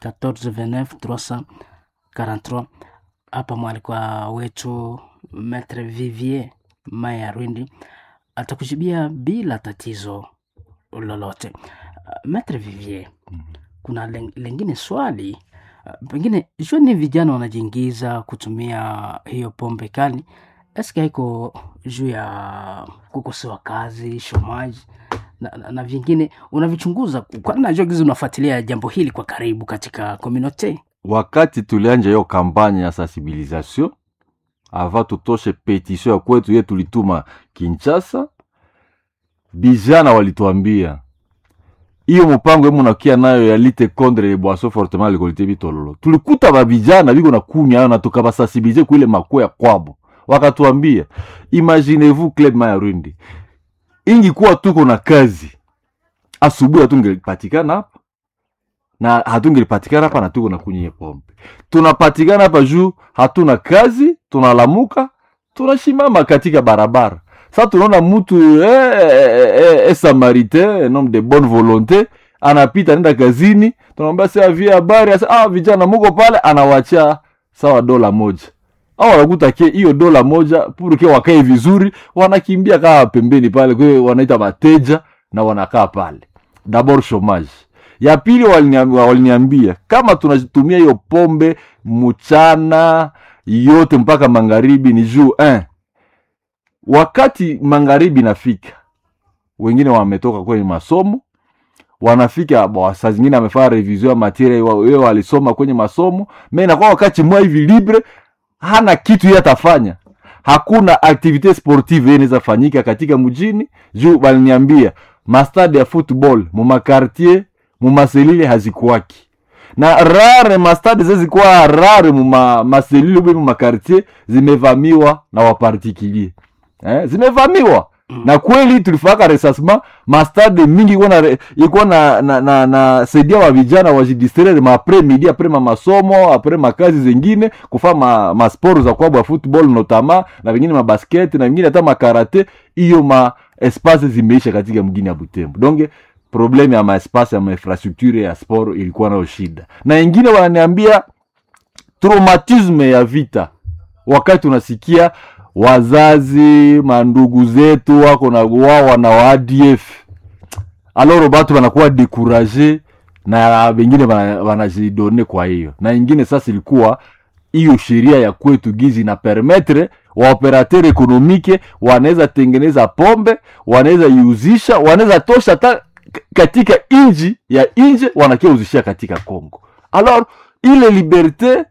14 343 hapa mwalikwa wetu Maitre Vivier Maya Rwindi atakujibia bila tatizo lolote. Maitre Vivier, kuna len- lengine swali uh, pengine jua ni vijana wanajiingiza kutumia hiyo pombe kali, eske haiko juu ya kukosewa kazi, shomaji na, na, na vingine unavichunguza, kwani najua gizi unafuatilia jambo hili kwa karibu katika community. wakati tulianja hiyo kampanye ya sensibilisation ava tutoshe petition ya kwetu ye tulituma Kinshasa, vijana walituambia hiyo mpango emu nakia nayo ya lite contre les boissons fortement alcoolisées bitololo, tulikuta ba vijana biko na kunywa hayo na tukabasensibilize kuile makuya kwabo, wakatuambia imaginez-vous Club Maya Rwindi ingikuwa tuko na kazi asubuhi hatungelipatikana hapa na hatungelipatikana hapa na tuko na kunywa pombe. Tunapatikana hapa juu hatuna kazi, tunalamuka, tunashimama katika barabara. Sasa tunaona mtu eh, eh, eh, eh, samaritain un homme de bonne volonté anapita nenda kazini, tunamwambia sasa via habari asa, ah, vijana muko pale, anawachia sawa dola moja au wanakuta ke hiyo dola moja puruke wakae vizuri, wanakimbia kaa pembeni pale, kwa hiyo wanaita mateja na wanakaa pale. D'abord chômage ya pili waliniambia, waliniambia kama tunatumia hiyo pombe mchana yote mpaka magharibi ni juu eh. Wakati magharibi nafika, wengine wametoka kwenye masomo wanafika bo, saa zingine amefanya revision ya materia wewe walisoma kwenye masomo, me inakuwa wakati mwa hivi libre, hana kitu yeye atafanya, hakuna activite sportive yeye inaweza fanyika katika mjini juu waliniambia mastade ya football mu makartier mu maselile hazikuwaki na rare mastade zezikuwa rare mu ma- maselile ube mu makartier zimevamiwa na wapartikulier eh, zimevamiwa na kweli tulifaka resasma mastade mingi ikuwa na, ikuwa na, na, na, na saidia wa vijana wajidistraire ma apres midi apres ma masomo apres makazi zengine kufaa ma, masport za kwabo ya football notama na vingine mabasket na vingine hata makarate hiyo ma espace zimeisha katika mgini ya Butembo donc probleme ya maespace ya mainfrastructure ya sport ilikuwa nayo shida na ingine wananiambia traumatisme ya vita wakati unasikia wazazi mandugu zetu wako na wawa na wa ADF aloro batu wanakuwa dekuraje na wengine wana- wanajidone kwa hiyo na ingine sasa ilikuwa hiyo sheria ya kwetu gizi na permetre waoperateur ekonomike wanaweza tengeneza pombe wanaweza iuzisha wanaweza tosha hata k- katika inji ya inje wanakia uzishia katika Congo alors ile liberte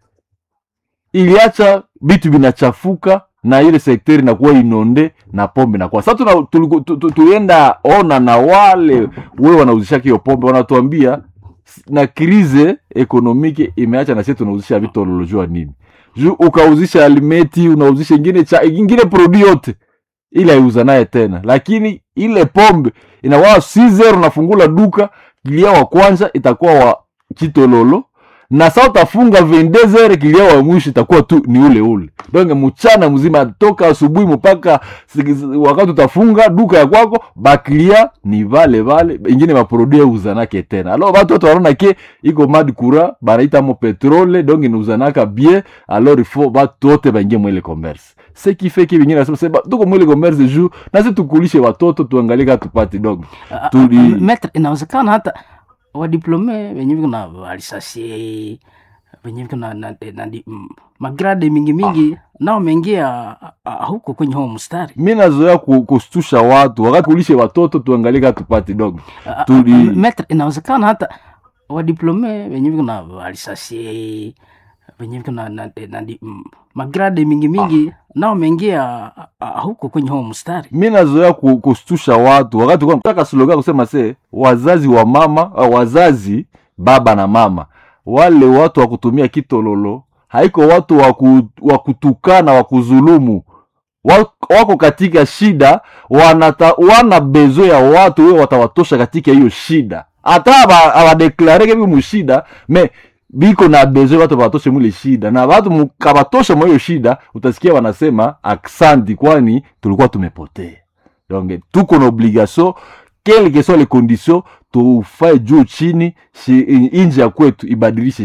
iliacha vitu vinachafuka na ile sekteri inakuwa inonde na pombe nakuwa sasa tuna- tuliku- tu- tu- tulienda ona na wale we wanauzishaka hiyo pombe wanatuambia s- na krize ekonomike imeacha na sisi tunauzisha vitu ololojua nini juu ukauzisha alimeti unauzisha ingine cha ingine produit yote ile aiuza naye tena lakini ile pombe inakuwa 6 unafungula duka kilia wa kwanza itakuwa wa kitololo na saa utafunga 22 kilia wa mwisho itakuwa tu ni ule ule donc mchana mzima toka asubuhi mpaka si- wakati utafunga duka ya kwako bakilia ni vale vale ingine maprodui uzanake tena alors batu watu wanaona ke iko mad kura banaita mo petrole donc inauzanaka bien alors il faut batu wote baingie mwele commerce ce qui fait que vingine nasema sema tuko mwele commerce juu nasi tukulishe watoto tuangalie kama tupate donc Tuli- Maitre, inawezekana hata wadiplome wenye viko na walisasie wenye viko na, na, na, na mm, magrade mingi mingi nao wameingia ah, huko kwenye huo mstari mi nazoea ku- kustusha watu wakati kulishe watoto tuangalie kama tupate donc Ah, Tuli- ah, Maitre, inawezekana hata wadiplome wenye viko na walisasie wenye viko na, na, na, na mm, magrade mingi mingi nao wameingia ah, huko kwenye huo mstari mi nazoea ku- kustusha watu wakati kwa nataka slogan kusema se wazazi wa mama uh, wazazi baba na mama wale watu wa kutumia kitololo haiko watu wa ku- wa kutukana wa kuzulumu Wa- wako katika shida wanata, wana bezo ya watu wewe watawatosha katika hiyo shida hata aba- abadeklareke bi mushida me biko na bezo watu batoshe mwile shida na watu mukabatosha mwa hiyo shida utasikia wanasema aksanti kwani tulikuwa tumepotea donc tuko na obligation quelles que soient les conditions tufae juu chini shi- inji ya kwetu ibadilishe